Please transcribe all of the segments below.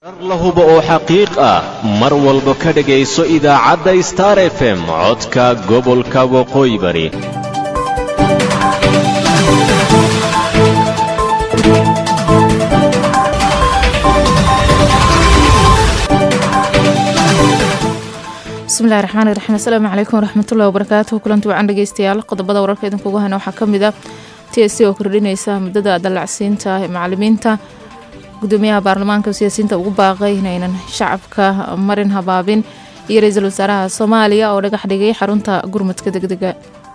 la hubo oo xaqiiq ah mar walba ka dhegayso idaacadda star f m codka gobolka waqooyi bari bismillahi raxmaani raxiim asalaamu calaykum waraxmatullahi wabarakaatuhu kulanti wacan dhegeystayaal qodobada wararka idinkugu hayna waxaa ka mid ah t s c oo kordhinaysa muddada dallacsiinta ee macalimiinta gudoomiyaha baarlamaanka siyaasiyiinta ugu baaqay inaynan shacabka marin habaabin iyo ra-iisul wasaaraha soomaaliya oo dhagax dhigay xarunta gurmudka degdega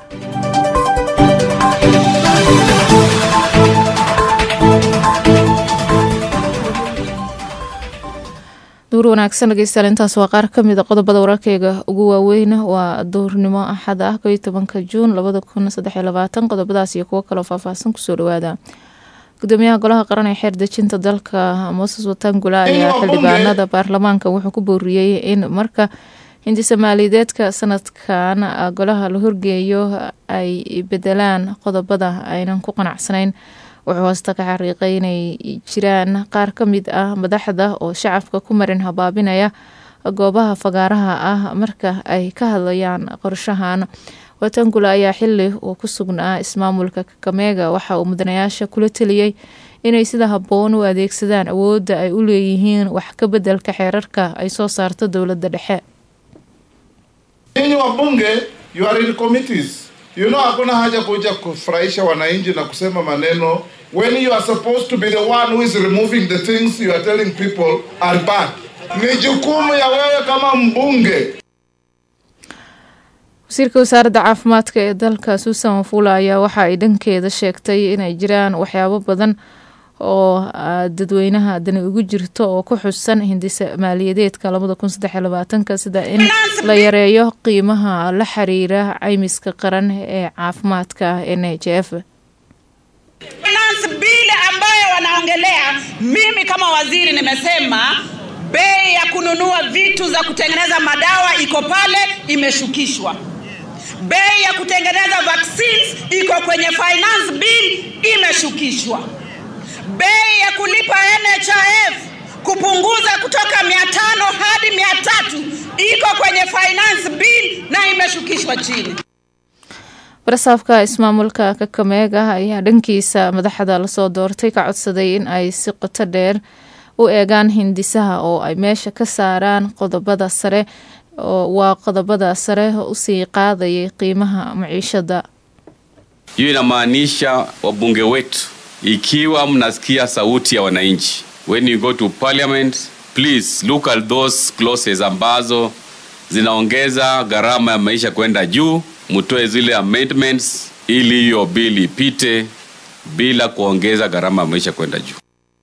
duur wanaagsan dhegeystayaal intaas waa qaar ka mida qodobada wararkeyga ugu waaweyn waa duurnimo axad ah koiyo tobanka juun labada kun saddexiyo labaatan qodobadaas iyo kuwo kaloo faahfaahsan kusoo dhawaada gudoomiyaha golaha qaran ee xeer dejinta dalka moses watangula ayaa xildhibaanada baarlamaanka wuxuu ku booriyey in marka hindi soomaaliyeedka sanadkan golaha la horgeeyo ay bedelaan qodobada aynan ku qanacsanayn wuxuu hoosta ka xariiqay inay jiraan qaar ka mid ah madaxda oo shacabka ku marin habaabinaya goobaha fagaaraha ah marka ay ka hadlayaan qorshahan watangula ayaa xili uu ku sugnaa ismaamulka kakameega waxa uu mudanayaasha kula teliyey inay sida habboon u adeegsadaan awoodda ay u leeyihiin wax ka bedelka xeerarka ay soo saarto dowladda dhexe Ninyi wabunge you are in committees. You know hakuna haja kuja kufurahisha wananchi na kusema maneno when you are supposed to be the one who is removing the things you are telling people are bad. Ni jukumu ya wewe kama mbunge wasiirka wasaaradda caafimaadka ee dalka suusan wafula ayaa waxa ay dhankeeda sheegtay inay jiraan waxyaabo badan oo dadweynaha dani ugu jirto oo ku xusan hindisa maaliyadeedka labada kun saddexiyo labaatanka sida in la yareeyo qiimaha la xiriira caymiska qaran ee caafimaadka n h f finance bill ambayo wanaongelea, mimi kama waziri nimesema bei ya kununua vitu za kutengeneza madawa iko pale, imeshukishwa. Bei ya kutengeneza vaccines iko kwenye finance bill, imeshukishwa. Bei ya kulipa NHIF kupunguza kutoka mia tano hadi mia tatu iko kwenye finance bill na imeshukishwa chini. barasaafka ismaamulka kakameega ayaa dhankiisa madaxda lasoo doortay ka codsaday in ay si qoto dheer u eegaan hindisaha oo ay meesha ka saaraan qodobada sare waa qodobada sare usii qaadayay qiimaha maciishada hiyo inamaanisha wabunge wetu ikiwa mnasikia sauti ya wananchi when you go to parliament please look at those clauses ambazo zinaongeza gharama ya maisha kwenda juu mtoe zile amendments ili hiyo bili ipite bila kuongeza gharama ya maisha kwenda juu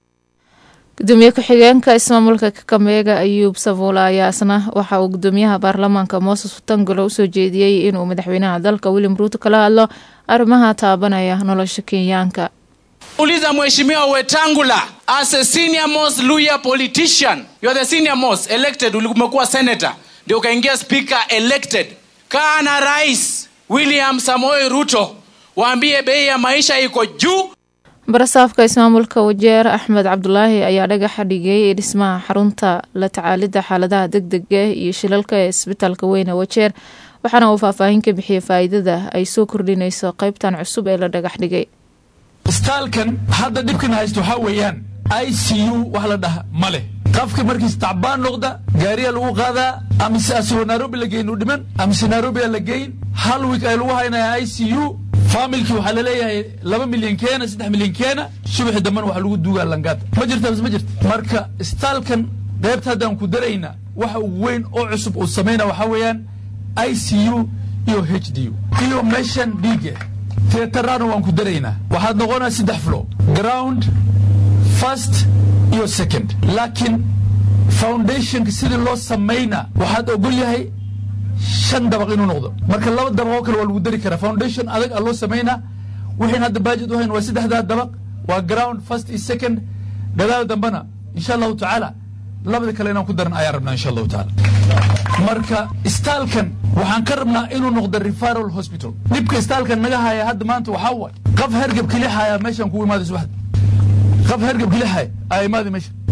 gudoomiye ku-xigeenka ismaamulka kakameega ayuub savuula ayaa isna waxa uu gudoomiyaha baarlamaanka mooses watangolo usoo jeediyey inuu madaxweynaha dalka william ruuto kala hadlo arrimaha taabanaya nolosha kenyaanka uliza mheshimiwa wetangula as a senior most lawyer politician you are the senior most elected umekuwa senator ndio ukaingia speaker elected kaa na rais william samoei ruto waambie bei ya maisha iko juu barasaafka ismaamulka wajeer axmed cabdulaahi ayaa dhagaxa dhigay dhismaha xarunta la tacaalidda xaaladaha deg dega iyo shilalka ee isbitaalka weyne wajeer waxaana uu faahfaahin ka bixiyey faa'iidada ay soo kordhinayso qaybtan cusub ee la dhagax dhigay istaalkan hadda dhibkan haysto waxaa weeyaan i c u wax la dhaha ma leh qafka markiis tacbaan noqda gaariyaa lagu qaadaa amise asagoo nairobi la geyn u dhiman amise nairobi aa la geyn hal wiik ay lagu haynaya i c u faamilkii waxaa laleeyahay laba milyan keena saddex milyan keena subaxi dambana waxaa lagu duugaa langaad ma jirta mise ma jirta marka istaalkan qaybta haddaan ku darayna waxa ugu weyn oo cusub uu samayna waxaa weeyaan i c u iyo h d u iyo meeshan dhiiga teetarana waan ku daraynaa waxaad noqonaa saddex flo ground first iyo second laakiin foundationka sidii loo samayna waxaad ogol yahay shan dabaq inuu noqdo marka laba dabaq oo kale waa lagu dari karaa foundation adag a loo samaynaa wixiin hadda baajid u hayn waa saddexdaa dabaq waa ground first iyo second gadaal dambana insha allahu tacaala labada kale inaan ku daran ayaan rabnaa insha allahu tacaala marka istaalkan waxaan ka rabnaa inuu noqdo referral hospital dhibka istaalkan naga haya hadda maanta waxaa waay qaf hergab keli haya meeshaan kugu imaadayso waxda qaf hergab keli haya aa imaadi meesha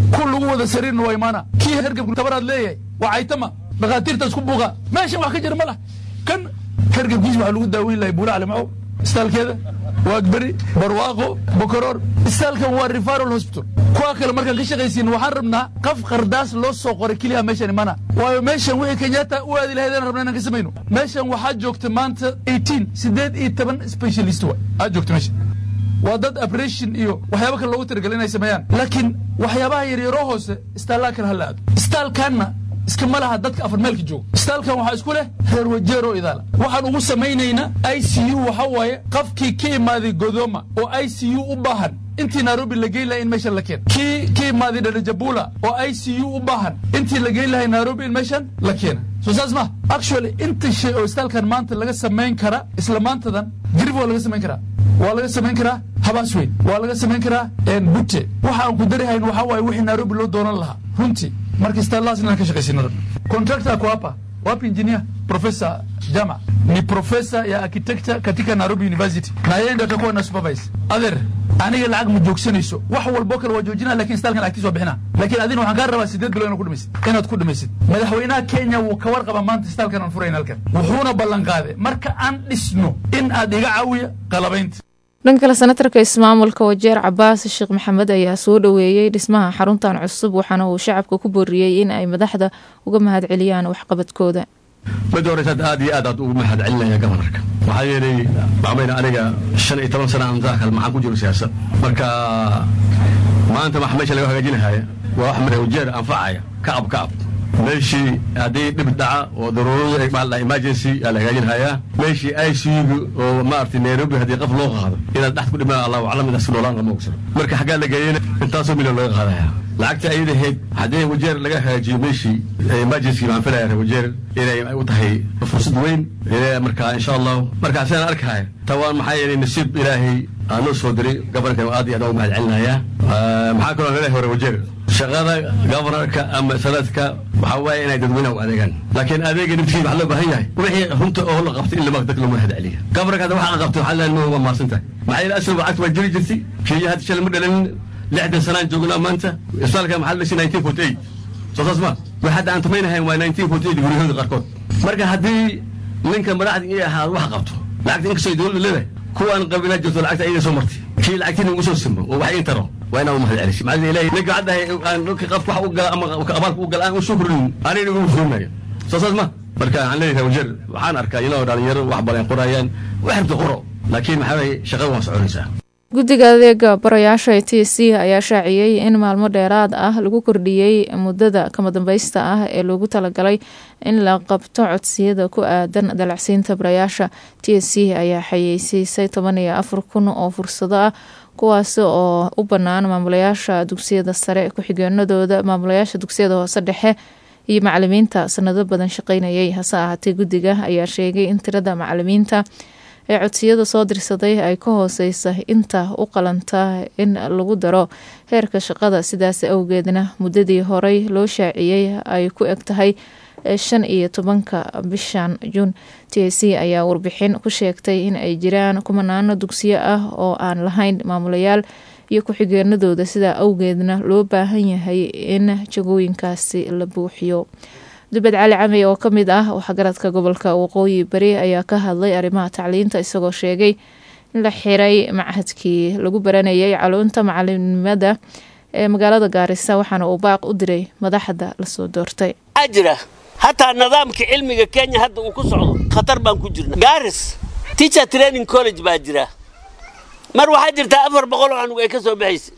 ku lagu wada sariirna waa imaana kii hergebku tabaraad leeyahay waa caytama dhakhaatiirta isku buuqa meeshan wax ka jira ma lah kan hergebkiis waxaa lagu daaweyn lahay buula calimacow istaalkeeda waagberi barwaaqo bokoroor istaalkan waa referal hospital kuwa kale markaan ka shaqaysiin waxaan rabnaa qaf qardaas loo soo qoray keliya meeshan imana waayo meeshan wixii kenyatta u aadi lahayd aan rabna inaan ka samayno meeshan waxaa joogta maanta 18 siddeed iyo toban specialist wa aad joogta meeshan waa dad operation iyo waxyaaba kale loogu talagalay inay sameeyaan laakiin waxyaabaha yaryaroo hoose istaallaha kale hala aado istaalkanna iska ma laha dadka afar meelka jooga istaalkan waxaa isku leh reer wajeero idaala waxaan ugu samaynaynaa i c u waxa waaye qafkii ka imaaday godoma oo i c u u baahan intii nairobi la geyn lahay in meeshan la keeno kii ka imaaday dharajabula oo i c u u baahan intii la geyn lahay nairobi in meeshan la keena soo saas ma actually inta shay oo istaalkan maanta laga samayn kara isla maantadan dirib waa laga samayn karaa waa laga samayn karaa habaas weyn waa laga samayn karaa bute waxa aan ku darihayn waxaa waaye wixii nairobi loo doonan lahaa runtii marka istaallahaas inaan ka shaqaysino rabna contractor ako hapa wapi engineer professor jama ni professor ya architecture katika nairobi university na yeye ndio atakuwa na supervise adeer aniga lacag ma joogsanayso wax walbo kale waa joojinaa lakin istaalkan lacagtiis waa bixinaa laakiin adina waxaan kaa rabaa sideed bilo inaad ku dhamaysid inaad ku dhamaysid madaxweynaha kenya wuu ka warqaba maanta istaalkan aan furayn halkan wuxuuna ballan qaaday marka aan dhisno in aad iga caawiya qalabaynta dhan kale senatarka ismaamulka wajeer cabaas sheekh maxamed ayaa soo dhoweeyey dhismaha xaruntan cusub waxaana uu shacabka ku booriyey in ay madaxda uga mahadceliyaan waxqabadkooda mid horeysaad aad iyo aad aad ugu mahad celinaya gobanarka waxaa yeelay maxamayna aniga shan iyo toban sana aan daakal maxaan ku jiro siyaasad marka maanta wax meesha laga hagaajinahaya waa wax mare wajeer anfacaya kacab kacab meeshii haddii dhib dhaca oo daruuradu ay maal emergency yaa la hagaajinhayaa meeshii i c u oo maaragtay nairobi haddii qof loo qaado inaad dhaxd ku dhimaan allahu aclam midaas noolaan lama ogsano marka xaggaa la geeyena intaasoo milyan laga qaadaya lacagta ayada ahayd haddii wajeer laga hagaajiyo meeshii emergency baan filaya wajeer inay u tahay fursad weyn marka insha allahu marka sidaan arkaya tawaan maxaa yeelay nasiib ilaahay aan noo soo diray gobanarka aad iyo aad ugu mahad celinaya maxaa kaloo leedahay hore wajeer shaqada gobanarka ama sanadka waxaa waaye inay dadweynaha u adeegaan laakiin adeega naftiisa waxaa loo baahan yahay wixii runta oo la qabtay in lama dadka loo mahad celiya gobanarka hadda waxa qabtay waxaa leedahay waa mahadsan tahay maxaa yeelay asal lacagta waa jiri jirtay kenya hadda shalay ma dhalin lixdan sanaan joognaa maanta isbitaalka maxaa la dhashay nineteen forty eight soo saas ma way hadda aan tumaynahayn waa nineteen forty eight guryahooda qaarkood marka haddii ninka madaxda iyo ahaa wax qabto lacagta inkastoo dowladda leedahay kuwaan qabilaa jirto lacagta ayaga soo martay kii lacagtina ugu soo simo oo wax ii taro waa inaan u mahad celisay maxaa ilahay ninka haddahay aan dhulka qafka wax u gala ama abaalka u gala aan u soo kordhin anayna ugu fuurinayo soo saas ma marka waxaan leeyahay wajeer waxaan arkaa inoo dhalinyaro wax badan qorayaan wax rabta qoro laakiin maxaa waye shaqada waa soconaysaa guddiga adeega barayaasha e t c ayaa shaaciyey in maalmo dheeraad ah lagu kordhiyey muddada kama dambaysta ah ee loogu talagalay in la qabto codsiyada ku aadan dalacsiinta barayaasha t c ayaa xayeysiisay toban iyo afar kun oo fursado ah kuwaasi oo u bannaan maamulayaasha dugsiyada sare ku-xigeenadooda maamulayaasha dugsiyada hoose dhexe iyo macalimiinta sanado badan shaqeynayay hase ahaatee guddiga ayaa sheegay in tirada macalimiinta ee codsiyada soo dirsaday ay ka hooseysa inta u qalanta in lagu daro heerka shaqada sidaas awgeedna muddadii horey loo shaaciyey ay ku eg tahay shan iyo tobanka bishan juun t c ayaa warbixin ku sheegtay in ay jiraan kumanaano dugsiyo ah oo aan lahayn maamulayaal iyo ku-xigeenadooda sidaa awgeedna loo baahan yahay in jagooyinkaasi la buuxiyo dubed cali camey oo ka mid ah waxgaradka gobolka waqooyi bari ayaa ka hadlay arrimaha tacliinta isagoo sheegay in la xiray machadkii lagu baranayay caluunta macalinimada ee magaalada gaarisa waxaana uu baaq u diray madaxda lasoo doortay waxaa jira hataa nidaamka cilmiga kenya hadda uu ku socdo khatar baan ku jirna gaaris teacher training college baa jira mar waxaa jirtaa afar boqol oo anug ay ka soo baxaysa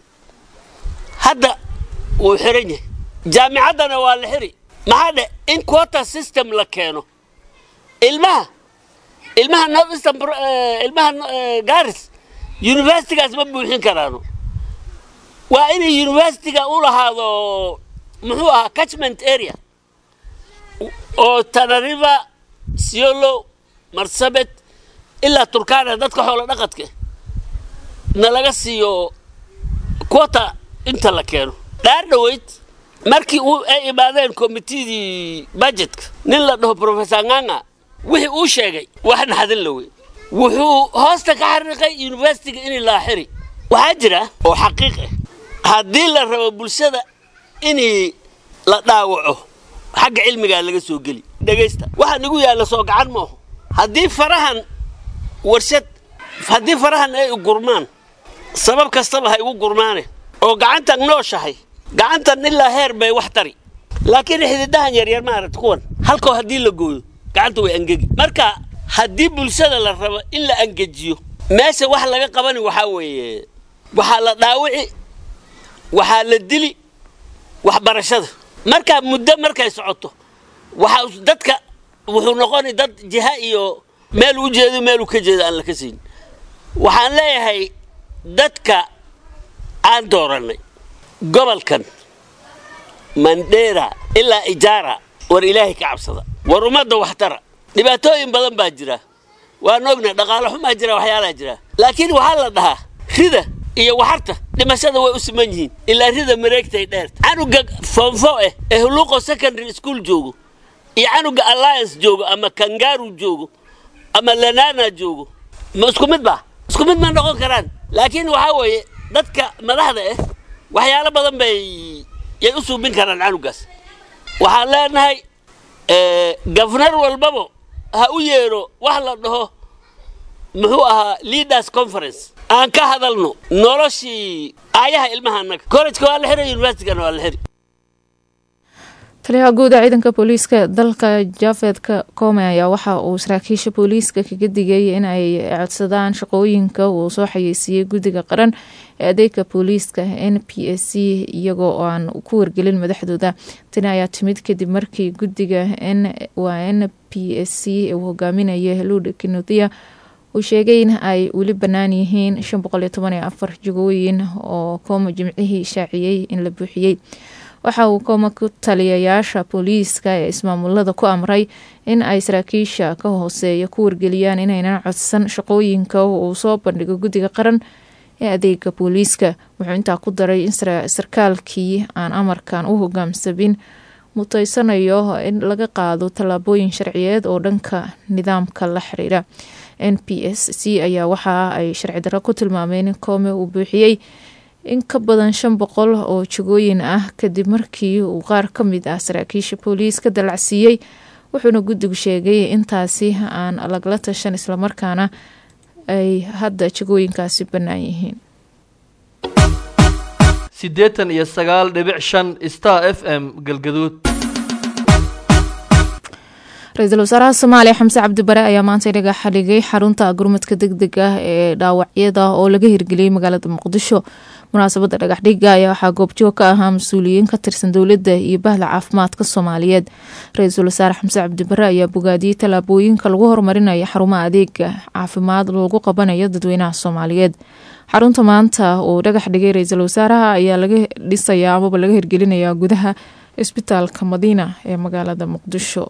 hadda wuu xiran yahay jaamicaddana waa la xiri maxaa dhe in quota system la keeno ilmaha ilmaha northeastern ilmaha garis universitygaas ma buuxin karaano waa inay universityga u lahaado muxuu ahaa catchment area oo tanariva siolo marsabet ilaa turkana dadka xoolo dhaqadka na laga siiyo quota inta la keeno dhaar dhoweyd markii uu ay imaadeen komitidii budgetka nin la dhaho professor nganga wixii uu sheegay wax naxadin la wey wuxuu hoosta ka xariiqay universityga inay laa xiri waxaa jira oo xaqiiq ah haddii la rabo bulshada inii la dhaawaco xagga cilmigaa laga soo geli dhegaysta waxaa nagu yaalla soo gacan maaho haddii farahan warshad haddii farahan ay gurmaan sabab kastaba ha igu gurmaane oo gacantan nooshahay gacantan ilaa heer bay wax tari laakiin xididahan yaryar maaragta kuwan halkoo haddii la gooyo gacanta way angegi marka haddii bulshada la rabo in la angejiyo meesha wax laga qabani waxaa weeye waxaa la dhaawici waxaa la dili waxbarashada markaa muddo markay socoto waxaa dadka wuxuu noqoni dad jiha iyo meel u jeedo meel u ka jeedo aan la ka siin waxaan leeyahay dadka aan doorannay gobolkan mandheera ilaa ijaara war ilaahay ka cabsada war ummadda waxtara dhibaatooyin badan baa jira waan ogna dhaqaalo xumaa jira waxyaalaa jira laakiin waxaa la dhahaa rida iyo waxarta dhimashada way u siman yihiin ilaa rida mareegtay dheer canuga foomfo eh ee huluuqo secondary school joogo iyo canuga alliance joogo ama kangaru joogo ama lanana joogo ma isku mid ba isku mid ma noqon karaan laakiin waxaa weeye dadka madaxda ah waxyaalo badan bay yay u suubin karaan canugaas waxaan leenahay gafnar walbaba ha u yeedho wax la dhaho muxuu ahaa leaders conference aan ka hadalno noloshii aayaha ilmaha annaga collejka waa la xiray universitygana waa la xiri taliyaha guud ee ciidanka booliiska dalka jafedka kome ayaa waxa uu saraakiisha booliiska kaga digay in ay codsadaan shaqooyinka uu soo xayeysiiyey guddiga qaran ee adeega booliiska n p s c iyagoo aan ku wargelin madaxdooda tani ayaa timid kadib markii guddiga waa n p s c uu hogaaminaya luud kenothia uu sheegay in ay weli bannaan yihiin shan boqol iyo toban iyo afar jagooyin oo kooma jimcihii shaaciyey in la buuxiyey waxa uu kooma ku taliyayaasha booliiska ee ismaamulada ku amray in ay saraakiisha ka hooseeya ku wargeliyaan inaynan codsan shaqooyinka uu soo bandhigo guddiga qaran ee adeega booliiska wuxuu intaa ku daray in sarkaalkii aan amarkan u hogaamsabin mutaysanayo in laga qaado tallaabooyin sharciyeed oo dhanka nidaamka la xiriira n p s c ayaa waxa ay sharci darro ku tilmaameen in koome uu buuxiyey in ka badan shan boqol oo jagooyin ah kadib markii uu qaar ka mid ah saraakiisha booliiska dalacsiiyey wuxuuna guddigu sheegay intaasi aan lagala tashan islamarkaana ay hadda jagooyinkaasi bannaan yihiin siddeetan iyo sagaal dhibic shan star f m galgaduud ra-iisul wasaaraha soomaaliya xamse cabdibare ayaa maanta dhagaxa dhigay xarunta gurmadka deg deg ah ee dhaawacyada oo laga hirgeliyey magaalada muqdisho munaasabadda dhagaxdhiga ayaa waxaa goobjoog ka ahaa mas-uuliyiin ka tirsan dowladda iyo bahda caafimaadka soomaaliyeed ra-iisul wasaare xamse cabdibare ayaa bogaadiyey tallaabooyinka lagu horumarinayo xarumaha adeega caafimaad lagu qabanayo dadweynaha soomaaliyeed xarunta maanta uu dhagax dhigay ra-iisul wasaaraha ayaa laga dhisayaa amaba laga hirgelinayaa gudaha isbitaalka madiina ee magaalada muqdisho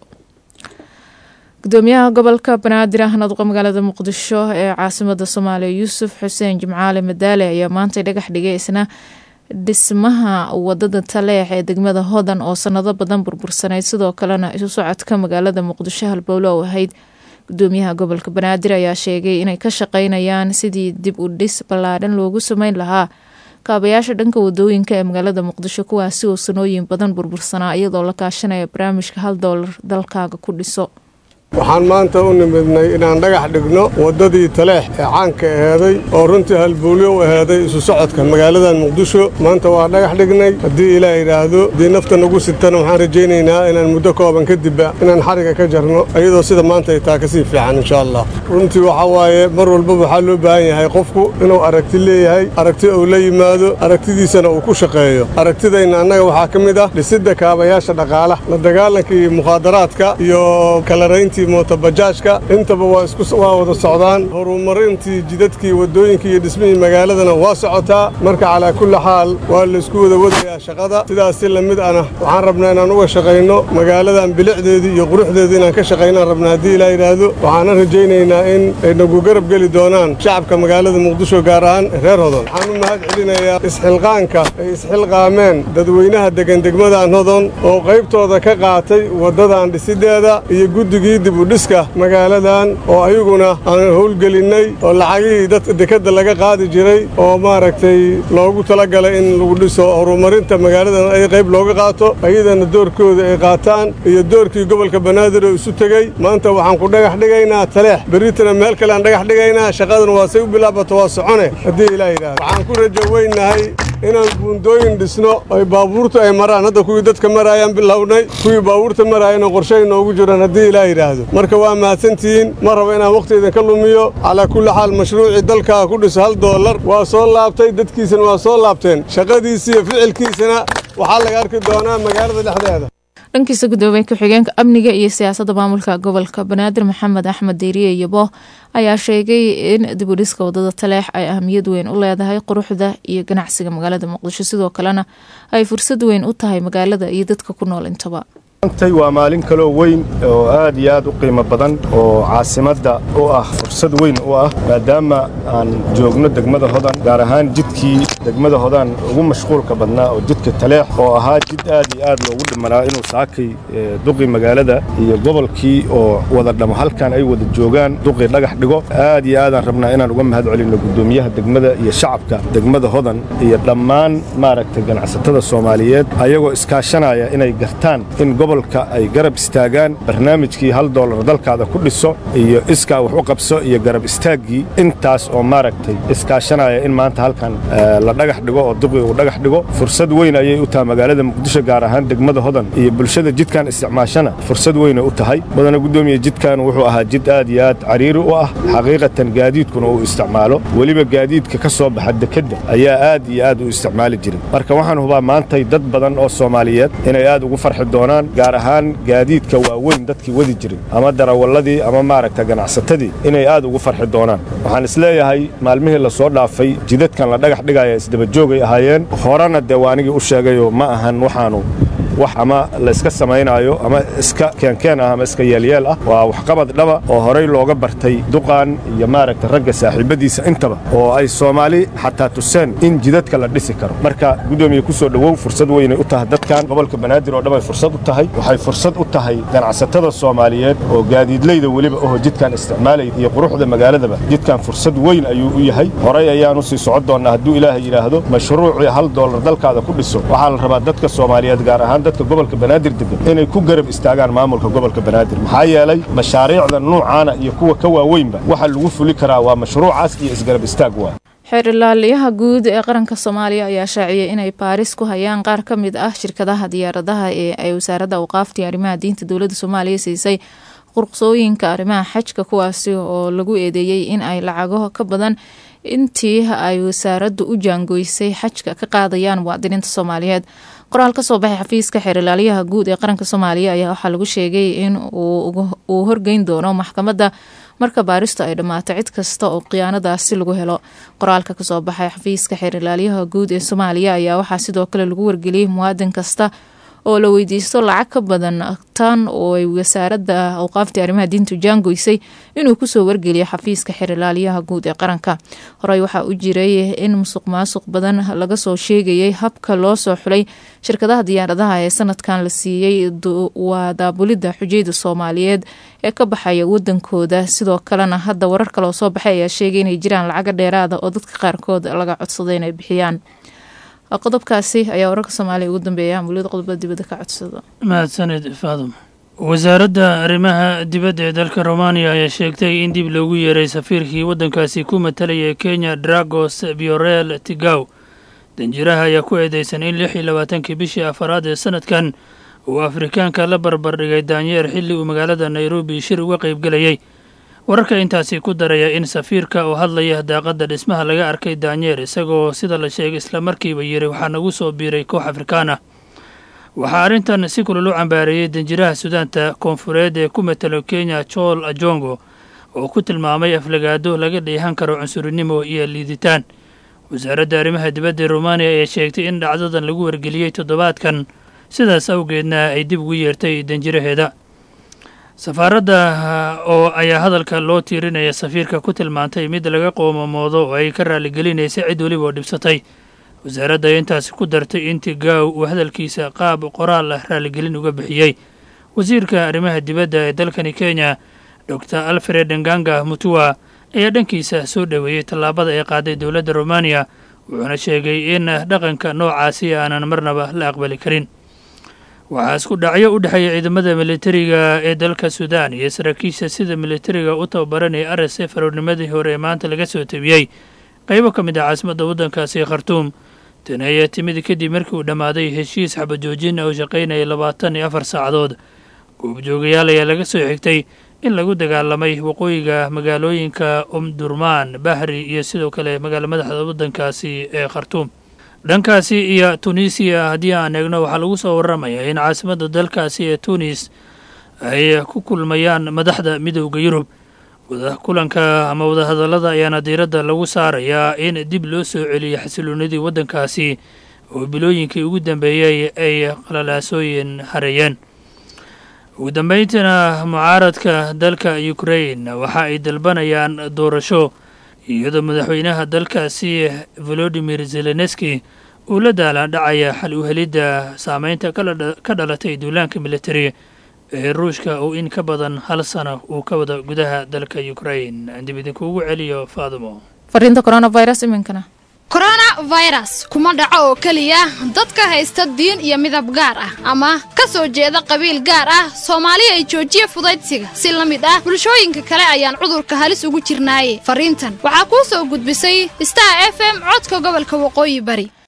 gudoomiyaha gobolka banaadir ahna duqa magaalada muqdisho ee caasimada soomaaliya yuusuf xuseen jimcaale madaale ayaa maanta dhagax dhigay isna dhismaha wadada taleex ee degmada hodan oo sanado badan burbursanayd sidoo kalena isu socodka magaalada muqdisho halbowlo u ahayd gudoomiyaha gobolka banaadir ayaa sheegay inay ka shaqeynayaan sidii dib u dhis ballaadhan loogu sameyn lahaa kaabayaasha dhanka wadooyinka ee magaalada muqdisho kuwaasi oo sanooyin badan burbursanaa iyadoo la kaashanaya barnaamijka hal doolar dalkaaga ku dhiso waxaan maanta u nimidnay inaan dhagax dhigno waddadii taleex ee caanka aheeday oo runtii halbuulyo u aheeday isu socodka magaaladan muqdisho maanta waa dhagax dhignay haddii ilaah yidhaahdo haddii nafta nagu sitana waxaan rajaynaynaa inaan muddo kooban kadibba inaan xariga ka jarno iyadoo sida maanta ay taa ka sii fiican insha allah runtii waxaa waaye mar walbaba waxaa loo baahan yahay qofku inuu aragti leeyahay aragti uu la yimaado aragtidiisana uu ku shaqeeyo aragtidayna annaga waxaa ka mid ah dhisidda kaabayaasha dhaqaalaha la dagaalankii mukhaadaraadka iyo kalarayntii mootobajaajka intaba waa wada socdaan horumarintii jidadkii waddooyinkii iyo dhismihii magaaladana waa socotaa marka calaa kulli xaal waa laysku wada wadayaa shaqada sidaas si lamid ana waxaan rabnaa inaan uga shaqayno magaaladan bilicdeedii iyo quruxdeedii inaan ka shaqaynaan rabnaa haddii ilaa yidhaahdo waxaana rajaynaynaa in ay nagu garab geli doonaan shacabka magaalada muqdisho gaar ahaan reer hodon waxaan u mahad celinayaa isxilqaanka ay isxilqaameen dadweynaha degan degmadan hodon oo qaybtooda ka qaatay waddadan dhisideeda iyo guddigii dib u dhiska magaaladan oo ayaguna aan howlgelinnay oo lacagihii dadka dekedda laga qaadi jiray oo maaragtay loogu talagalay in lagu dhiso horumarinta magaaladan ay qayb looga qaato ayadana doorkooda ay qaataan iyo doorkii gobolka banaadir oo isu tegey maanta waxaan ku dhagax dhigaynaa taleex berritana meel kale aan dhagax dhigaynaa shaqadan waa say u bilaabato waa socone haddii ilaa yidhahdo waxaan ku rajo weynahay inaan buundooyin dhisno ay baabuurtu ay maraan hadda kuwii dadka maraayaan bilownay kuwii baabuurta maraayana qorshay noogu jiraan haddii ilaa yidhaahdo marka waa mahadsantihiin ma rabo inaan wakhtiidan ka lumiyo calaa kulli xaal mashruucii dalkaa ku dhiso hal doolar waa soo laabtay dadkiisana waa soo laabteen shaqadiisi iyo ficilkiisana waxaa laga arki doonaa magaalada dhexdeeda dhankiisa gudoomiye ku-xigeenka amniga iyo siyaasadda maamulka gobolka banaadir maxamed axmed deyriye yabo ayaa sheegay in dib u dhiska wadada taleex ay ahamiyad weyn u leedahay quruxda iyo ganacsiga magaalada muqdisho sidoo kalena ay fursad weyn u tahay magaalada iyo dadka ku nool intaba antay waa maalin kaloo weyn oo aad iyo aad u qiimo badan oo caasimadda u ah fursad weyn u ah maadaama aan joogno degmada hodan gaar ahaan jidkii degmada hodan ugu mashquulka badnaa oo jidka taleex oo ahaa jid aad iyo aad loogu dhimanaa inuu saakay duqi magaalada iyo gobolkii oo wada dhamo halkan ay wada joogaan duqi dhagax dhigo aad iyo aadaan rabnaa inaan uga mahad celinno gudoomiyaha degmada iyo shacabka degmada hodan iyo dhammaan maaragtay ganacsatada soomaaliyeed ayagoo iskaashanaya inay gartaan in gobolka ay garab istaagaan barnaamijkii hal doolar dalkaada ku dhiso iyo iskaa wax u qabso iyo garab istaaggii intaas oo maaragtay iskaashanaya in maanta halkan la dhagax dhigo oo duqi uu dhagax dhigo fursad weyn ayay u tahay magaalada muqdisho gaar ahaan degmada hodan iyo bulshada jidkan isticmaashana fursad weynay u tahay badana guddoomiya jidkan wuxuu ahaa jid aad iyo aad cariiri u ah xaqiiqatan gaadiidkuna uu isticmaalo weliba gaadiidka ka soo baxa dekedda ayaa aad iyo aad u isticmaali jiray marka waxaan hubaa maantay dad badan oo soomaaliyeed inay aad ugu farxi doonaan gaar ahaan gaadiidka waaweyn dadkii wadi jiray ama darawalladii ama maaragta ganacsatadii inay aad ugu farxi doonaan waxaan isleeyahay maalmihii la soo dhaafay jidadkan la dhagax dhigaya isdabajoogay ahaayeen horena dee waanigii u sheegayoo ma ahan waxaanu wax ama la iska samaynaayo ama iska keenkeen ah ama iska yeelyeel ah waa waxqabad dhaba oo horay looga bartay duqan iyo maaragta ragga saaxiibbadiisa intaba oo ay soomaali xataa tuseen in jidadka la dhisi karo marka guddoomiye ku soo dhowow fursad weynay u tahay dadkan gobolka banaadir oo dhan ay fursad u tahay waxay fursad u tahay ganacsatada soomaaliyeed oo gaadiidleyda weliba oho jidkan isticmaalaya iyo quruxda magaaladaba jidkan fursad weyn ayuu u yahay horay ayaanu sii socon doonnaa hadduu ilaahay yidhaahdo mashruucii hal doolar dalkaada ku dhiso waxaa la rabaa dadka soomaaliyeed gaar ahaan dadka gobolka banaadir degan inay ku garab istaagaan maamulka gobolka banaadir maxaa yeelay mashaariicda nuucaana iyo kuwa ka waaweynba waxa lagu fuli karaa waa mashruucaas iyo isgarab istaag waa xeer ilaaliyaha guud ee qaranka soomaaliya ayaa shaaciyay inay baaris ku hayaan qaar ka mid ah shirkadaha diyaaradaha ee ay wasaaradda awqaaftii arrimaha diinta dowladda soomaaliya siisay qurqsooyinka arrimaha xajka kuwaasi oo lagu eedeeyey in ay lacago ka badan intii ay wasaaraddu u jaangoysay xajka ka qaadayaan muwaadiniinta soomaaliyeed qoraal ka soo baxay xafiiska xeer ilaaliyaha guud ee qaranka soomaaliya ayaa waxaa lagu sheegay in uu horgeyn doono maxkamadda marka baaristu ay dhammaato cid kasta oo khiyaanadaasi lagu helo qoraalka kasoo baxay xafiiska xeer ilaaliyaha guud ee soomaaliya ayaa waxaa sidoo kale lagu wargeliyey muwaadin kasta oo la weydiisto lacag ka badan tan oo ay wasaaradda awqaaftii arrimaha diintu jaangoysay inuu kusoo wargeliyo xafiiska xeerilaaliyaha guud ee qaranka horey waxaa u jiray in musuq maasuq badan laga soo sheegayay habka loo soo xulay shirkadaha diyaaradaha ee sanadkan la siiyey waa daabulidda xujayda soomaaliyeed ee ka baxaya wadankooda sidoo kalena hadda warar kale oo soo baxay ayaa sheegay inay jiraan lacago dheeraada oo dadka qaarkood laga codsaday inay bixiyaan qodobkaasi ayaa wararka soomaaliya ugu dambeeya muliyada qodobada dibadda ka codsado mahadsaned faadum wasaaradda arrimaha dibadda ee dalka romaniya ayaa sheegtay in dib loogu yeeray safiirkii waddankaasi ku matalaya kenya dragos biorel tigaw danjiraha ayaa ku eedeysan in lix iyo labaatankii bishii afaraad ee sanadkan uu afrikaanka la barbardhigay daanyeer xilli uu magaalada nairobi shir uga qaybgelayay wararka intaasi ku daraya in safiirka oo hadlaya daaqadda dhismaha laga arkay daanyeer isagoo sida la sheegay islamarkiiba yiri waxaa nagu soo biiray koox afrikaan ah waxaa arrintan si kulul u cambaareeyey danjiraha sudaanta koonfureed ee ku matalo kenya jool ajongo oo ku tilmaamay aflagaado laga dheehan karo cunsurinimo iyo liiditaan wasaaradda arrimaha dibadda ee rumaaniya ayaa sheegtay in dhacdadan lagu wargeliyey toddobaadkan sidaas awgeedna ay dib ugu yeertay danjiraheeda safaaradda oo ayaa hadalka loo tiirinaya safiirka ku tilmaantay mid laga qoomamoodo oo ay ka raaligelinaysa cid weliba oo dhibsatay wasaaradda ayaa intaasi ku dartay in tigaaw uu hadalkiisa qaab qoraal ah raaligelin uga bixiyey wasiirka arrimaha dibadda ee dalkani kenya dor alfred nganga mutua ayaa dhankiisa soo dhoweeyey tallaabada ay qaaday dowladda romaniya wuxuuna sheegay in dhaqanka noocaasi aanan marnaba la aqbali karin waxaa isku dhacyo u dhexeeya ciidamada militariga ee dalka suudaan iyo saraakiisha sida militariga u tababaranaya r s f aroornimadii hore ee maanta laga soo tabiyey qaybo ka mid ah caasimadda waddankaasi khartuum tani ayaa timid kadib markii uu dhammaaday heshiis xabajoojin oo shaqaynaya labaatan iyo afar saacadood goobjoogayaal ayaa laga soo xigtay in lagu dagaalamay waqooyiga magaalooyinka umdurmaan bahri iyo sidoo kale magaala madaxda waddankaasi ee khartuum dhankaasi iyo tunisiya haddii aan eegno waxaa lagu soo warramayaa in caasimadda dalkaasi ee tunis ay ku kulmayaan madaxda midowda yurub kulanka ama wadahadallada ayaana diiradda lagu saarayaa in dib loo soo celiyo xasiloonidii waddankaasi oo bilooyinkii ugu dambeeyey ay qalalaasooyin hareeyeen ugu dambayntiina mucaaradka dalka ukrain waxa ay dalbanayaan doorasho iyadoo madaxweynaha dalkaasi volodimir zelenski uu la daalaan dhacaya xal u helidda saameynta ka dhalatay duulaanka militari ee ruushka uu in ka badan hal sano uu ka wada gudaha dalka ukrain dib idinkuugu celiyo faadimo fariinta coronavirus iminkana coronavirus kuma dhaco oo keliya dadka haysta diin iyo midab gaar ah ama ka soo jeeda qabiil gaar ah soomaali ay joojiya fudaydsiga si la mid ah bulshooyinka kale ayaan cudurka halis ugu jirnaaye fariintan waxaa kuu soo gudbisay star f m codka gobolka waqooyi bari